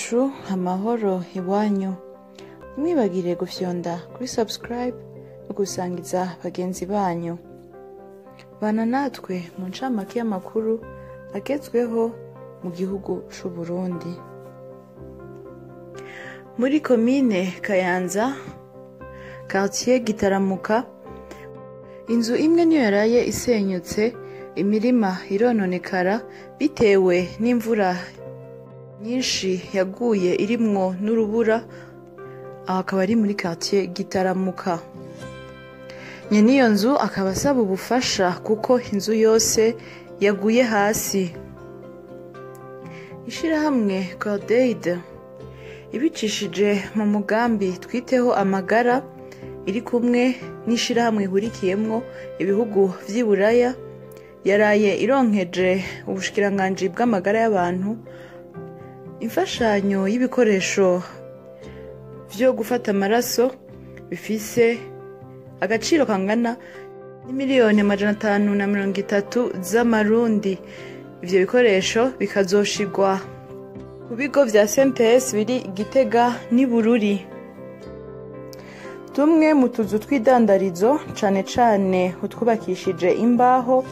bacu amahoro iwanyu ntimwibagire gufyonda kuri subscribe no gusangiza bagenzi banyu bana natwe mu ncamake y'amakuru agezweho mu gihugu c'u Burundi muri komine kayanza quartier gitaramuka inzu imwe niyo yaraye isenyutse imirima irononekara bitewe n'imvura nyinshi yaguye irimwo n'urubura aho akaba ari muri quartier gitaramuka nyene iyo nzu akaba asaba ubufasha kuko inzu yose yaguye hasi ishirahamwe cordaid ibicishije mu mugambi twiteho amagara iri kumwe n'ishirahamwe ihurikiyemwo ibihugu vy'i buraya yaraye ironkeje ubushikiranganji bw'amagara y'abantu imfashanyo y'ibikoresho vyo gufata amaraso bifise agaciro kangana n'imiliyoni amajana atanu na mirongo itatu z'amarundi ivyo bikoresho bikazoshigwa ku bigo vya sentes biri gitega n'i bururi tumwe mu tuzu tw'idandarizo cane cane utwubakishije imbaho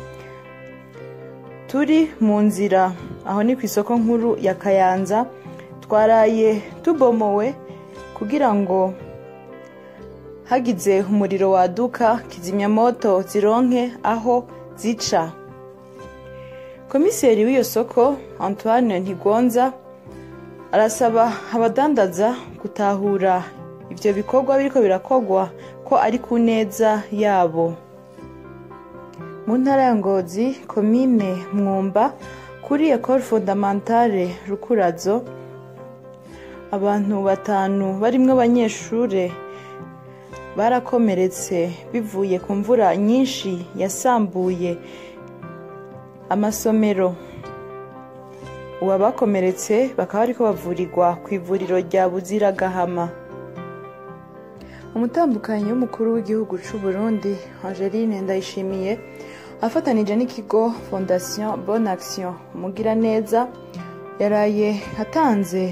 turi mu nzira aho ni ku isoko nkuru ya kayanza twaraye tubomowe kugira ngo hagize umuriro waduka kizimyamoto zironke aho zica komiseri w'iyo soko antoine ntigonza arasaba abadandaza gutahura ivyo bikorwa biriko birakogwa ko ari ku neza yabo mu ntara ya ngozi komine mwumba kuri ecole fondamentale rukurazo abantu batanu barimwo abanyeshure barakomeretse bivuye ku mvura nyinshi yasambuye amasomero ubu abakomeretse bakaba bariko bavurirwa ku ivuriro rya buziragahama umutambukanyi w'umukuru w'igihugu c'u burundi angeline ndayishimiye afatanije n'ikigo fondation bonne action umugiraneza yaraye atanze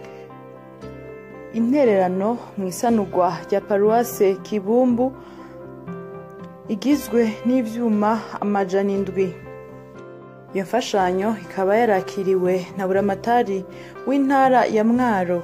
intererano mu isanurwa rya paruwase kibumbu igizwe n'ivyuma amajana indwi iyo mfashanyo ikaba yarakiriwe na buramatari w'intara ya mwaro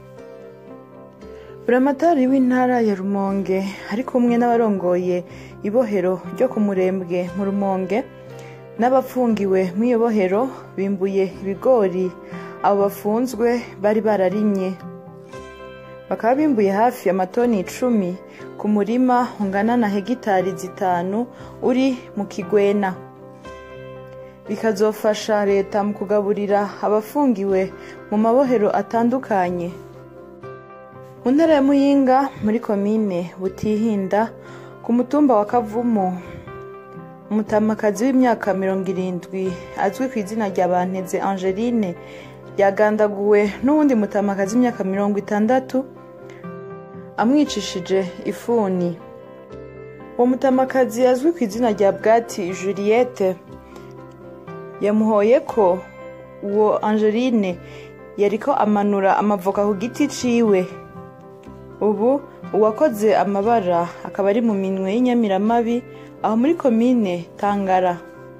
buramatari w'intara ya rumonge ari kumwe n'abarongoye ibohero ryo ku murembwe mu rumonge n'abafungiwe mw'iyo bohero bimbuye ibigori abo bafunzwe bari bararimye bakaba bimbuye hafi amatoni icumi ku murima ungana na hegitari zitanu uri mu kigwena bikazofasha leta mu kugaburira abafungiwe mu mabohero atandukanye mu ntara ya muyinga muri komine butihinda ku mutumba wa kavumu umutamakazi w'imyaka mirongo irindwi azwi ku izina rya banteze angeline yagandaguwe n'uwundi mutamakazi w'imyaka mirongo itandatu amwicishije ifuni uwo mutamakazi azwi ku izina rya bwati juliette yamuhoye ko uwo angeline yariko amanura amavoka ku giti ciwe ubu uwakoze amabara akaba ari mu minwe y'inyamiramabi aho muri komine tangara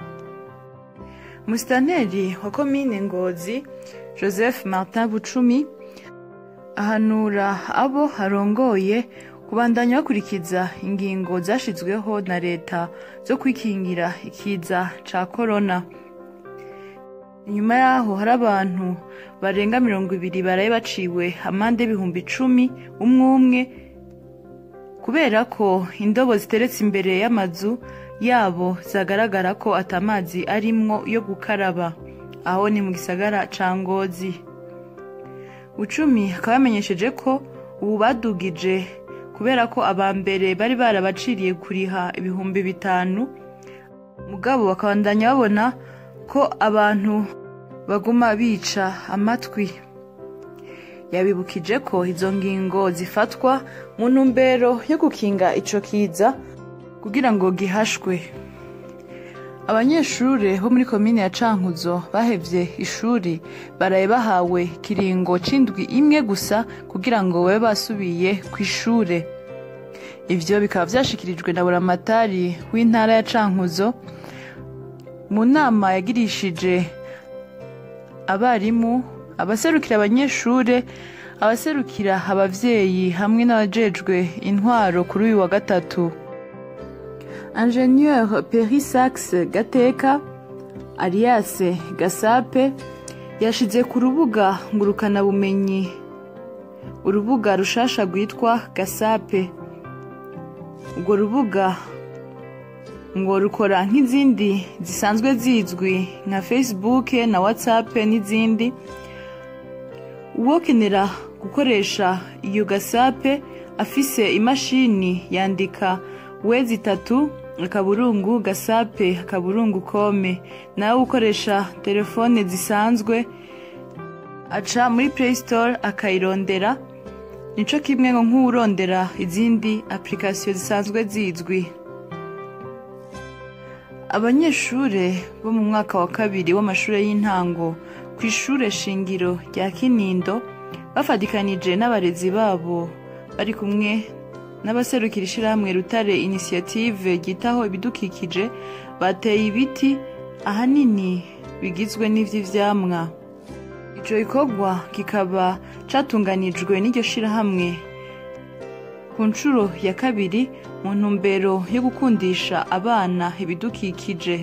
musitaneri wa komine ngozi joseph martin bucumi ahanura abo arongoye kubandanya bakurikiza ingingo zashizweho na leta zo kwikingira ikiza ca korona inyuma yaho hari abantu barenga mirongo ibiri baraye baciwe amande y'ibihumbi icumi umwe umwe kubera ko indobo ziteretse imbere y'amazu yabo zagaragara ko atamazi arimwo yo gukaraba aho ni mu gisagara ca ngozi ucumi akaba yamenyesheje ko ubu badugije kubera ko aba mbere bari barabaciriye kuriha ibihumbi bitanu mugabo bakabandanya babona ko abantu baguma bica amatwi yabibukije ko izo ngingo zifatwa mu ntumbero yo gukinga ico kiza kugira ngo gihashwe abanyeshure bo muri komine ya cankuzo bahevye ishuri baraye bahawe kiringo c'indwi imwe gusa kugira ngo babe basubiye kw'ishure ivyo bikaba vyashikirijwe na buramatari w'intara ya cankuzo mu nama yagirishije abarimu abaserukira abanyeshure abaserukira abavyeyi hamwe n'abajejwe intwaro kuri uyu wa gatatu ingenieur perisax gateka alias gasape yashize ku rubuga ngurukanabumenyi urubuga rushasha rwitwa gasape urwo rubuga ngo rukora nk'izindi zisanzwe zizwi nka facebook na whatsapp n'izindi uwokenera gukoresha iyo gasape afise imashini yandika wezi itatu akaburungu gasape akaburungu kome nawe ukoresha telefone zisanzwe aca muri play store akayirondera nico kimwe ngo nk'uwurondera izindi application zisanzwe zizwi abanyeshure bo mu mwaka wa kabiri w'amashure y'intango ku ishure shingiro rya kinindo bafatikanije n'abarezi babo bari kumwe n'abaserukira ishirahamwe rutare initiative ryitaho ibidukikije bateye ibiti ahanini bigizwe n'ivy'ivyamwa ico gikorwa kikaba catunganijwe n'iryo shirahamwe ku nshuro ya kabiri mu ntumbero yo gukundisha abana ibidukikije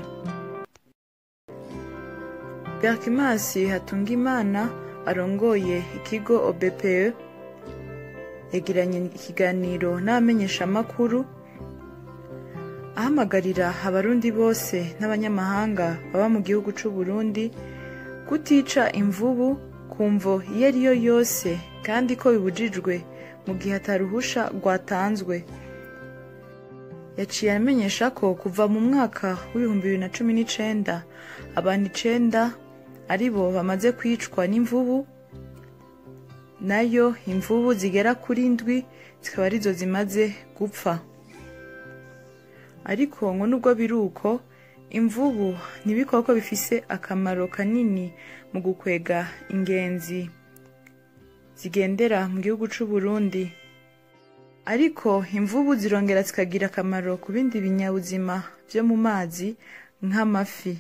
berkimasi hatungimana arongoye ikigo obpe yagiranye ikiganiro n'abamenyeshamakuru ahamagarira abarundi bose n'abanyamahanga baba mu gihugu c'u Burundi kutica imvubu ku mvo iyo ari yo yose kandi ko bibujijwe mu gihe ataruhusha rwatanzwe yaciye amenyesha ko kuva mu mwaka w'ibihumbi bibiri na cumi n'icenda abantu icenda ari bo bamaze kwicwa n'imvubu nayo imvubu zigera kuri ndwi zikaba arizo zimaze gupfa ariko ngo nubwo biri uko imvubu n'ibikoko bifise akamaro kanini mu gukwega ingenzi zigendera mu gihugu c'u Burundi ariko imvubu zirongera zikagira akamaro ku bindi binyabuzima vyo mu mazi nk'amafi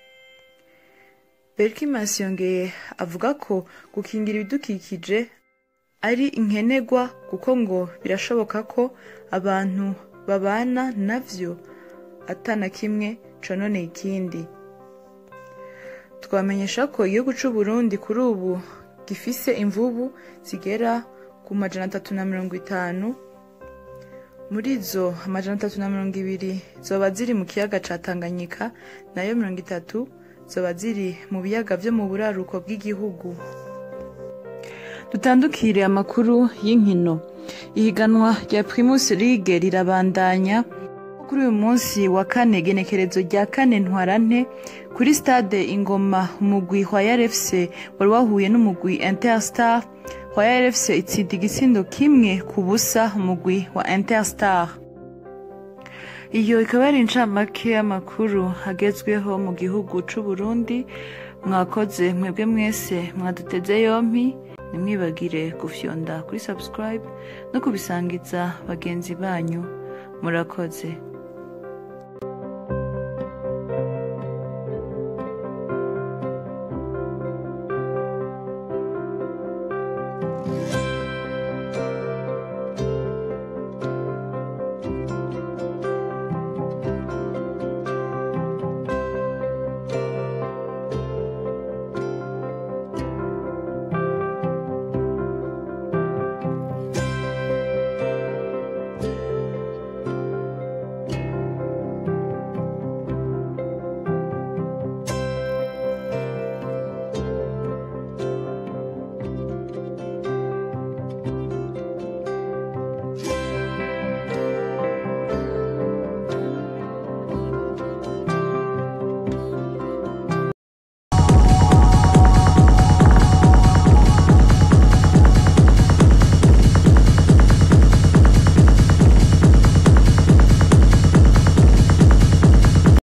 berkimas yongeye avuga ko gukingira ibidukikije ari inkenegwa kuko ngo birashoboka ko abantu babana navyo atana kimwe cononeye ikindi twamenyesha ko igihugu c'u Burundi kuri ubu gifise imvubu zigera ku majana atatu na mirongo itanu muri zo amajana atatu na mirongo ibiri zoba ziri mu kiyaga ca Tanganyika nayo mirongo itatu zoba ziri mu biyaga vyo mu buraruko bw'igihugu dutandukire amakuru y'inkino ihiganwa rya Primus League rirabandanya kuri uyu munsi wa kane genekerezo rya kane ntwarante kuri stade ingoma umugwi wa RFC wari wahuye n'umugwi Interstar wa RFC itsinda igitsindo kimwe ku busa umugwi wa Interstar iyo ikaba ari incamake y'amakuru agezweho mu gihugu c'u Burundi mwakoze mwebwe mwese mwaduteze yompi ntimwibagire gufyonda kuri subscribe no kubisangiza bagenzi banyu murakoze